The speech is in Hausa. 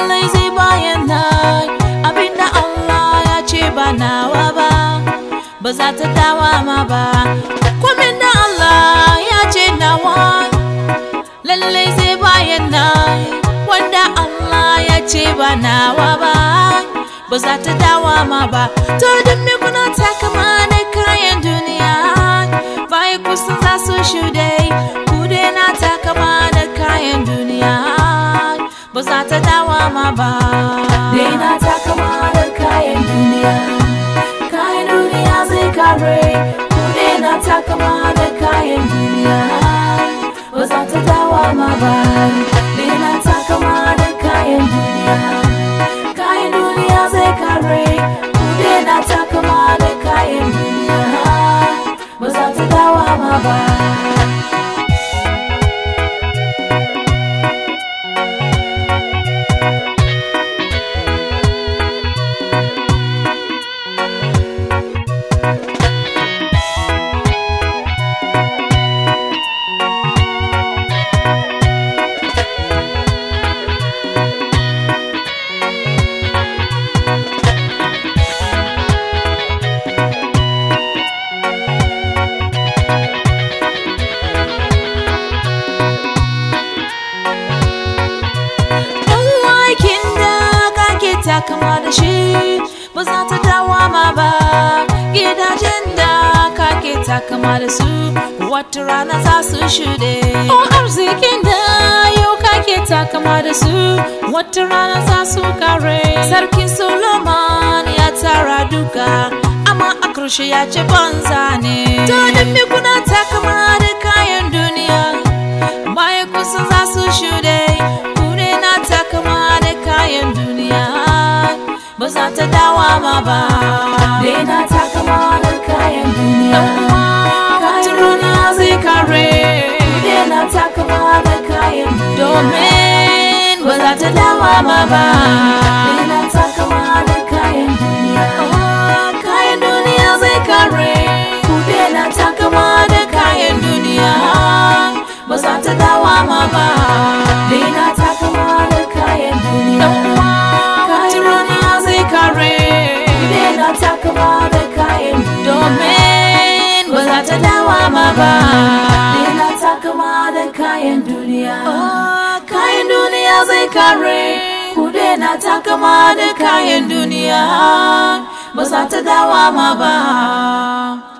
lallai zai bayan nan abinda Allah ya ce ba nawa ba ba za ta dawa ma ba kwamin da Allah ya ce nawa lallai zai bayan nan wanda Allah ya ce ba nawa ba ba za ta dawa ma ba to don me kuna takama da kayan duniya bai kusan za su shuɗe ku na takama da kayan duniya ba za ta dawa ma ba Daina takama da kayan duniya Kayan duniya zai kare Ku daina takama da kayan duniya Ba za ta dawa ma ba Daina takama da kayan duniya Kayan duniya zai kare Ku daina takama da kayan duniya Ba za ta dawa ma ba aikin da kake takama da shi ba za ta dawa ma ba gidajen da kake takama da su wata rana za su shuɗe o arzikin da yau kake takama da su wata rana za su kare sarkin solomon ya tara duka amma a ƙarshe ya ce banza ne to don me kuna takama da kayan duniya bayan kusan za su shuɗe kure na takama da kayan duniya ba za ta dawa ma ba Daina takama da kayan duniya wata rana zai kare Daina takama da kayan duniya domin ba za ta dawa ma ba Daina takama da kayan duniya kayan duniya zai kare Ku daina takama da kayan duniya ba za ta dawa ma ba Daina takama da kayan duniya wata rana zai kare Daina takama da kayan duniya domin ba za ta dawa ma ba Daina takama da kayan duniya kayan duniya zai kare ku daina takama da kayan duniya ba za ta dawa ma ba